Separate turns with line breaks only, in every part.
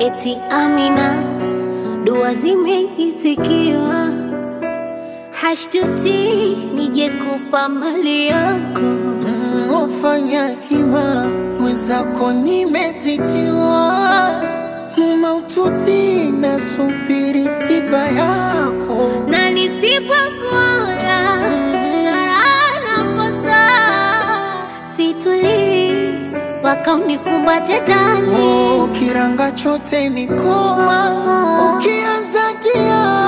eti Amina, dua zimeitikiwa, hashtuti nije kupa mali yako.
Ufanya hima mwenzako, nimezitiwa maututi, nasubiri tiba yako.
na nisipokuona raha nakosa, situlii mpaka unikumbate ndani.
Oh, kiranga chote ni koma, ukianza tia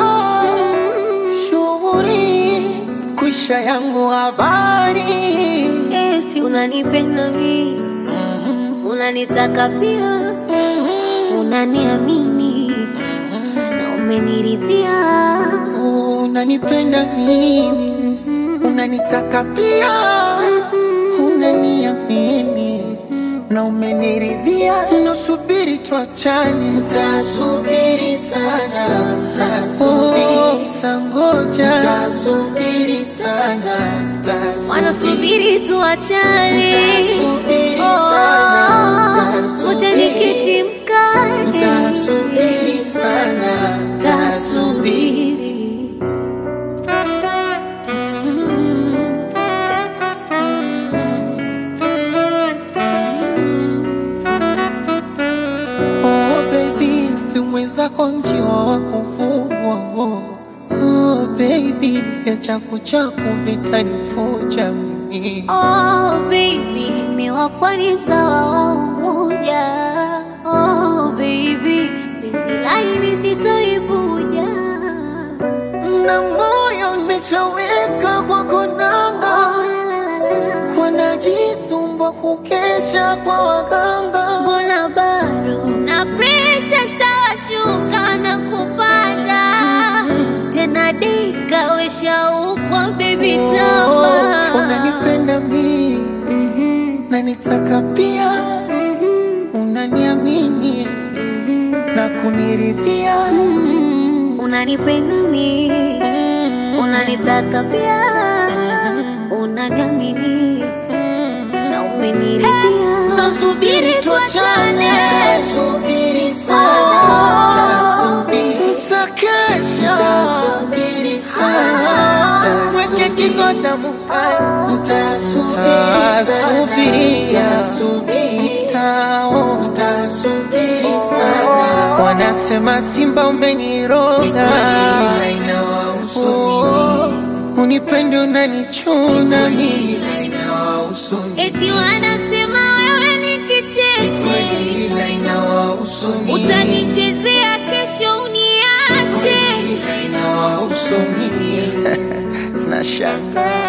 shughuri kwisha yangu habari
Eti unanipenda mi, unanitaka pia, unaniamini na umeniridhia.
unanipenda mimi, unanitaka pia, unaniamini na umeniridhia. Nasubiri tuachane, tasubiri sana, tasubiri, tangoja, tasubiri sana,
Wanasubiri tuachane,
Nitasubiri sana, nitasubiri.
wote nikiti mkate,
tasubiri sana, tasubiri.
tasubiri.
Oh baby, mwenzako njiwa wa kuvugwa. Oh baby, ya chaku chaku vitanifuja mimi.
Oh baby, miwa pwani mtawa wa Unguja. Oh baby, penzi laini sitoibuja.
Na moyo nimeshaweka kwa konanga,
Oh, la, la, la, la.
wanajisumbua kukesha kwa waganga.
Mbona bado na presha stawashuka na kupanda tena, dika weshaukwa baby
Oh,
tama
unanipenda mimi,
Mhm,
nanitaka pia,
mhm,
unaniamini na kuniridhia.
mhm. unanipenda mi unanitaka pia unaniamini na umeniridhia
Nasubiri tuachane, tasubiri sana, tasubiri, takesha, tasubiri sana, mweke kigoda mukai, tasubiri, tasubiri, tao, tasubiri sana, wanasema Simba umeniroga, Oh, unipendi unanichuna mimi
eti wanasema wewe ni kicheche utanichezea kesho uniache
Nashangaa